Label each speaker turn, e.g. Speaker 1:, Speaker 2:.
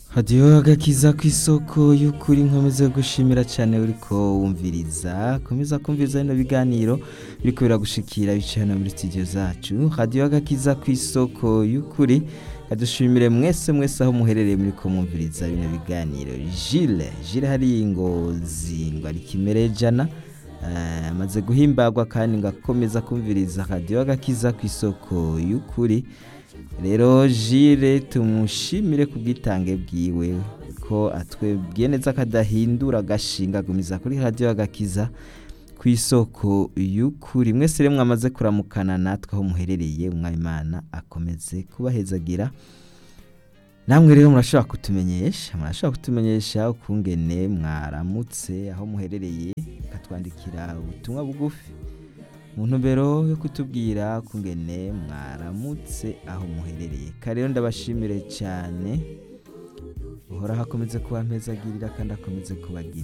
Speaker 1: hadiyo agakiza ku isoko y'ukuri nkomeze gushimira cyane uriko wumviriza komeza kumviriza bino biganiro biriko biragushikira bicaye hano muri studio zacu hadiyo agakiza ku isoko y'ukuri kadushimire mwese mwese aho muherereye muri ko mwumviriza bino biganiro Gilles Gilles hari ngozi ngo ari kimere jana eh, amaze guhimbagwa kandi ngo akomeza kumviriza hadiyo agakiza ku isoko y'ukuri rero jire tumushimire ku bwitange bwiwe ko atwebwiye neza kadahindura agashinga agumiza kuri radiyo agakiza ku isoko y'ukuri mwese rero mwamaze kuramukana natwe aho muherereye umwayimana akomeze kubahezagira namwe rero murashobora kutumenyesha murashobora kutumenyesha ukungene mwaramutse aho muherereye mukatwandikira ubutumwa bugufi mu ntumbero yo kutubwira kungene mwaramutse aho muherereye kare rero ndabashimire cyane uhoraho akomeze kubampezagirira kandi akomeze kubagira